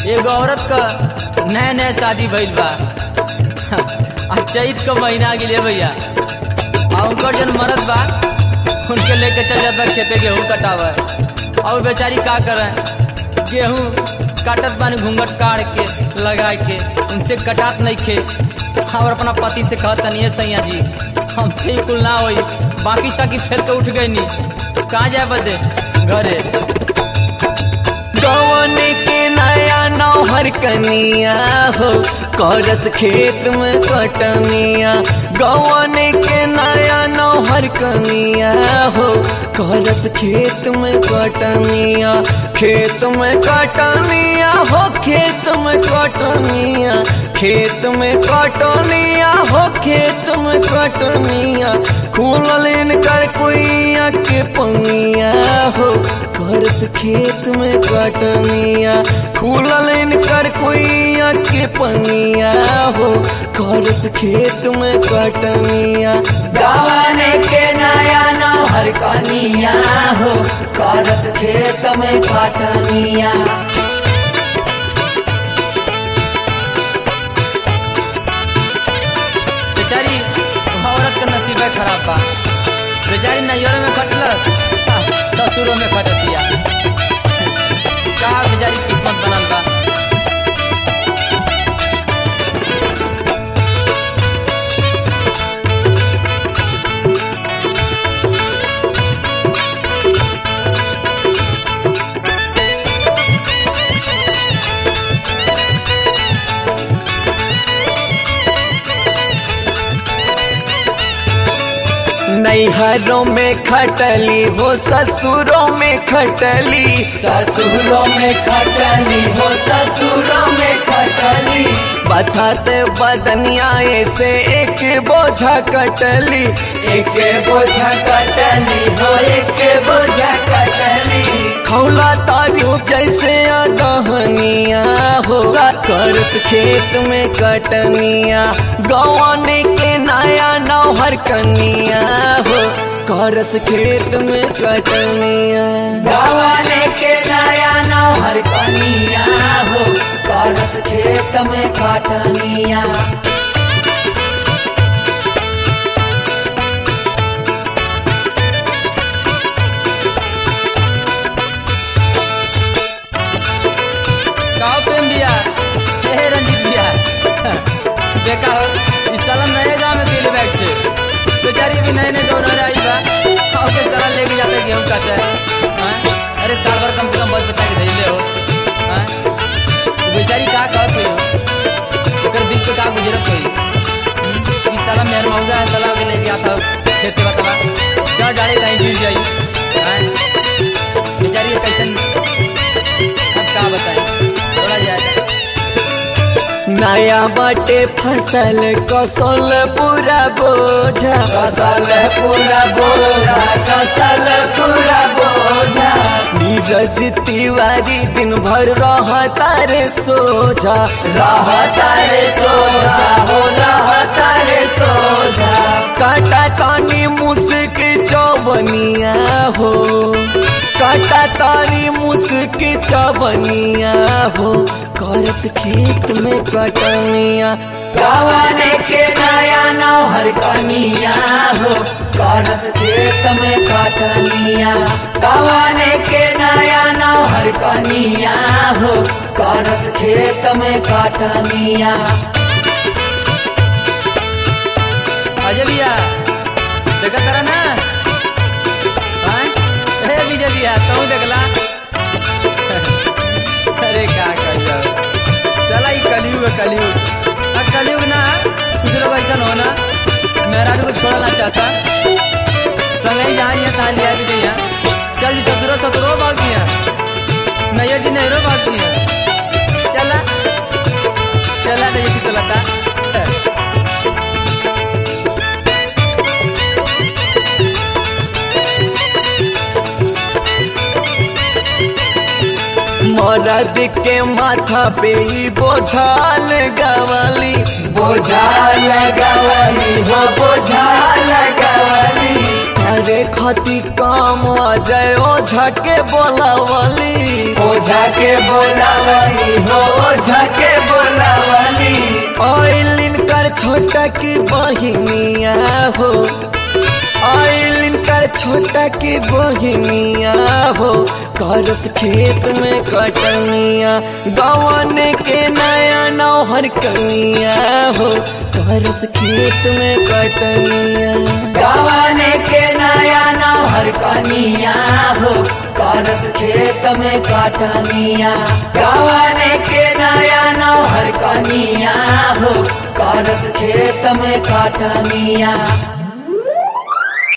एगो औरत क नया नया शादी भइल बा आ चैत क महीना आ गेले भैया आ उनकर जन मरद बा उनके लेके चल जात बा खेते गेहूं कटावे और बेचारी का करे गेहूं काटत बानी घूंघट काट के लगा के उनसे कटात नहीं खे और अपना पति से कहत नहीं सैया जी हमसे ही कुल ना होई बाकी साकी फेर के उठ गई नी कहाँ जाए बदे घरे कौन के नया नौहर कनिया हो करस खेत में कटनिया गौन के नया नौहर कनिया हो करस खेत में कटनिया खेत में कटनिया हो खेत में कटनिया खेत में कटनिया हो खेत में कटनिया खुलल इनकर कुइया के पंगिया हो करस खेत में कटनिया खुलल इनकर कुइया के पंगिया हो करस खेत में कटनिया गवाने के नया नौहर कनिया हो करस खेत में कटनिया बेचारी वहाँ औरत का नसीब खराब बा बेचारी नैयर में कटलस आ, ससुरों में कटतिया का बेचारी किस्मत बनल बा नैहरों में खटली हो ससुरों में खटली ससुरों में खटली हो ससुरों में खटली बताते बदनिया से एक बोझा कटली एक बोझा कटली हो एक बोझा कटली खौला तारू जैसे दहनिया हो करस खेत में कटनिया गौन के नया नौहर कनिया हो करस खेत में कटनिया गवाने के नया नौहर कनिया हो करस खेत में कटनिया काओ प्रेम दिया हे रंजीत दिया देखा हो इस साल नए गांव में गेले बैठ छे बेचारी भी नए नए दोनों आई बा और के साला लेके जाते गेहूं काटे हैं अरे साल भर कम से कम बहुत बचा के धइले हो हैं तो बेचारी का कहत हो ओकर दिल पे का गुजरत होई हम्म, इस साला मेहर मौगा है साला के लेके आता हो खेते बतवा क्या डाले कहीं गिर जाई हैं बेचारी ये कैसन अब का बताई थोड़ा जाए नया बाटे फसल कसल पूरा बोझा कसल पूरा बोझा कसल पूरा बोझा नीरज तिवारी दिन भर रहता रे सोझा रहता रे सोझा हो रहता रे सोझा काटा तानी मुस्क चौबनिया हो काटा तानी मुस्क चौबनिया हो करस खेत में कटनिया गवाने के नया नौहर कनिया हो करस खेत में कटनिया गवाने के नया नौहर कनिया हो करस खेत में कटनिया अजय भैया देखा तारा ना हाँ? हे विजय भैया तू देखला अरे का कहियो साला ई कलयुग है, कलयुग आ कलयुग ना कुछ लोग ऐसा हो ना मेहरारू को छोड़ना चाहता संगे ही यहाँ यहाँ लिया भी जइया चल जी ससुरो ससुरो भाग दिया नैया जी नहरो भाग दिया चला चला नहीं किसी चलाता मरद के माथा पे ही बोझा लगवली बोझा लगवली हो बोझा लगवली अरे खती काम अजय ओझा के बोलावली ओझा के बोलावली हो छोटा की बहिनिया हो आइलिन कर छोटा की बहिनिया हो करस खेत में कटनिया गवन के नया नौहर कनिया हो करस खेत में कटनिया गवाने के नया नौहर कनिया हो करस खेत में कटनिया गवाने के नया नौहर कनिया हो करस खेत में कटनिया